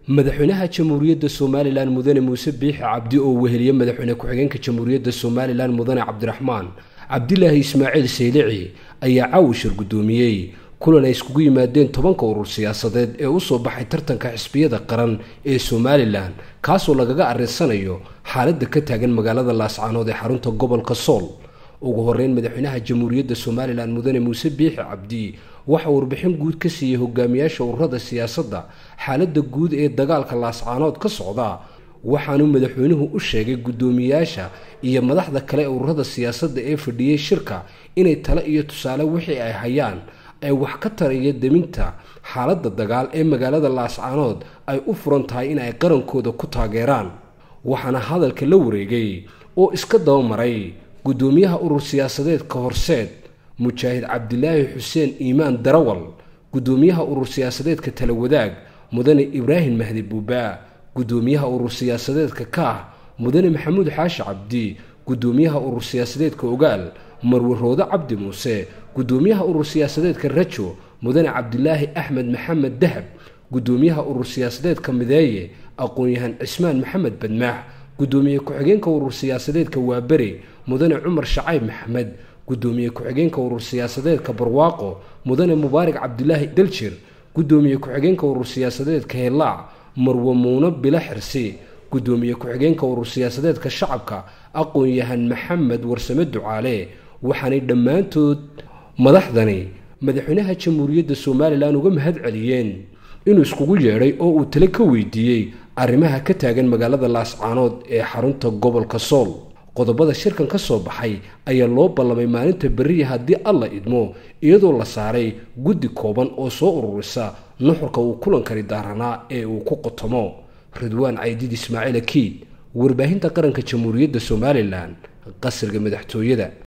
madaxweynaha jamhuuriyadda somalilan mudane muuse biixi cabdi oo weheliye madaxweyne ku-xigeenka jamhuuriyadda somalilan mudane cabdiraxmaan cabdilaahi ismaaciil saylici ayaa caawishar guddoomiyey kulan ay iskugu yimaadeen tobanka urur siyaasadeed ee usoo baxay tartanka xisbiyada qaran ee somalilan kaasoo lagaga arrinsanayo xaaladda ka taagan magaalada laascaanood ee xarunta gobolka sool ugu horeyn madaxweynaha jamhuuriyadda somalilan mudane muuse biixi cabdi waxa warbixin guud ka siiyey hogaamiyaasha ururada siyaasadda xaaladda guud ee dagaalka laascaanood ka socda waxaanuu madaxweynuhu u sheegay guddoomiyaasha iyo madaxda kale ee ururada siyaasadda ee fadhiyey shirka inay tale iyo tusaale wixii ay hayaan ay wax ka taraya deminta xaaladda dagaal ee magaalada laascaanood ay u furan tahay in ay qarankooda ku taageeraan waxaana hadalka la wareegay oo iska dabamaray guddoomiyaha urur siyaasadeedka horseed mujaahid cabdilaahi xuseen iimaan darawal guddoomiyaha urur siyaasadeedka tala wadaag mudane ibraahim mahdi buubaa guddoomiyaha urur siyaasadeedka kaah mudane maxamuud xaashi cabdi guddoomiyaha urur siyaasadeedka ogaal marwe roode cabdi muuse guddoomiyaha urur siyaasadeedka rajo mudane cabdilaahi axmed maxamed dahab guddoomiyaha urur siyaasadeedka mideeye aqoon-yahan cismaan maxamed badmaax guddoomiye ku-xigeenka urur siyaasadeedka waaberi mudane cumar shacayb maxamed guddoomiye ku-xigeenka urur siyaasadeedka barwaaqo mudane mubaarak cabdilaahi daljir guddoomiye ku-xigeenka urur siyaasadeedka helaac marwe muuno bilo xirsi guddoomiye ku-xigeenka urur siyaasadeedka shacabka aqoon-yahan maxamed warsame ducaale waxaanay dhammaantood madaxdani madaxweynaha jamhuuriyadda somalilan uga mahad celiyeen inuu iskugu yeedhay oo uu tale ka weydiiyey arrimaha ka taagan magaalada laascaanood ee xarunta gobolka sool qodobada shirkan ka soo baxay ayaa loo ballamay maalinta berriya haddii alla idmo iyadoo la saaray guddi kooban oo soo ururisa nuxurka uu kulankani daaranaa ee uu ku qotomo ridwaan caydiid ismaaciil akiid warbaahinta qaranka jamhuuriyadda somalilan qasriga madaxtooyada